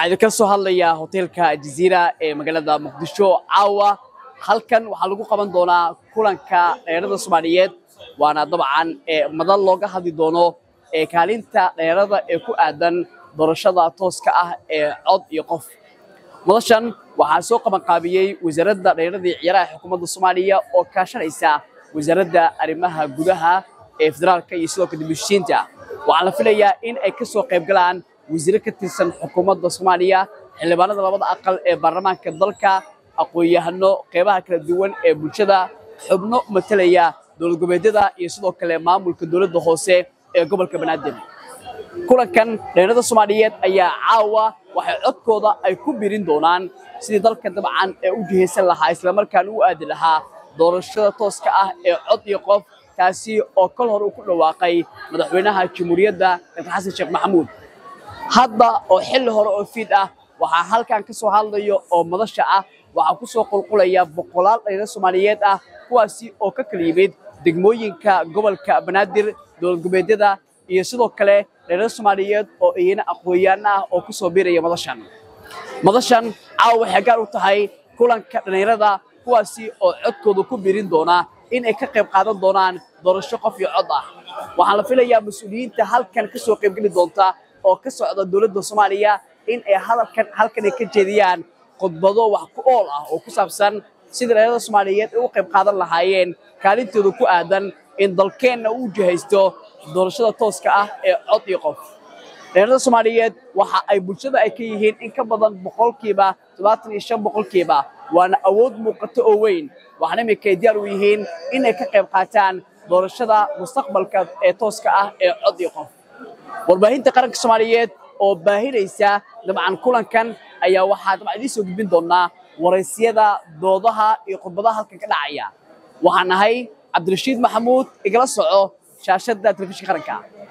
waxaa idinka soo hadlayaa hoteelka jaziira ee magaalada muqdisho caawa halkan waxaa lagu qaban doonaa kulanka dhallinyarada soomaaliyeed waana dabcan madal looga hadli doono kaalinta dhallinyarada ee ku aadan doorashada tooska ah ee cod iyo qof madashan waxaa soo qabanqaabiyey wasaaradda dhallinyarada iyo ciyaaraha xukuumadda soomaaliya oo kaashanaysa wasaaradda arrimaha gudaha ee federaalka iyo sidoo kale dibushiinta waxaa la filayaa in ay ka soo qayb galaan wasiiro ka tirsan xukuumadda soomaaliya xildhibaanada labada aqal ee baarlamaanka dalka aqoon-yahano qeybaha kala duwan ee bulshada xubno matalaya dowlad goboleedyada iyo sidoo kale maamulka dowladda hoose ee gobolka banaadir kulankan dhallinyarada soomaaliyeed ayaa caawa waxay codkooda ay ku birin doonaan sidii dalka dabcan ee u jihaysan lahaa islamarkaana u aadi lahaa doorashada tooska ah ee cod iyo qof taasi oo kol hore uu ku dhawaaqay madaxweynaha jamhuuriyadda dr xasan sheekh maxamuud hadda oo xilli hore oo fiid ah waxaa halkan ka soo hadlayo oo madasha ah waxaa ku soo qulqulaya boqolaal dhallinyaro soomaaliyeed ah kuwaasi oo ka kala yimid degmooyinka gobolka banaadir dowlad goboleedyada iyo sidoo kale dhallinyaro soomaaliyeed oo iyana aqoon-yaano ah oo ku soo biiraya madashan madashan caawa waxay gaar u tahay kulanka dhallinyarada kuwaasi oo codkooda ku birin doona in ay ka qayb qaadan doonaan doorasho qof iyo cod ah waxaa la filayaa mas-uuliyiinta halkan ka soo qaybgeli doonta oo ka socda dowladda soomaaliya in ay hadalkan halkan ay ka jeediyaan khudbado wax ku ool ah oo ku saabsan sidii dhallinyarada soomaaliyeed ay u qayb qaadan lahaayeen kaalintooda ku aadan in dalkeenna uu jihaysto doorashada tooska ah ee cod iyo qof dhallinyarada soomaaliyeed waxa ay bulshada ay ka yihiin in ka badan boqolkiiba todobaatan iyo shan boqolkiiba waana awood muuqato oo weyn waxaana iminka ay diyaar u yihiin inay ka qayb qaataan doorashada mustaqbalka ee tooska ah ee cod iyo qof warbaahinta qaranka soomaaliyeed oo baahinaysa dabcan kulankan ayaa waxaa dabcan idiin soo gudbin doonaa waraysiyada doodaha iyo khudbadaha halkan ka dhacaya waxaan nahay cabdirashiid maxamuud igala soco shaashadda telefishinka qaranka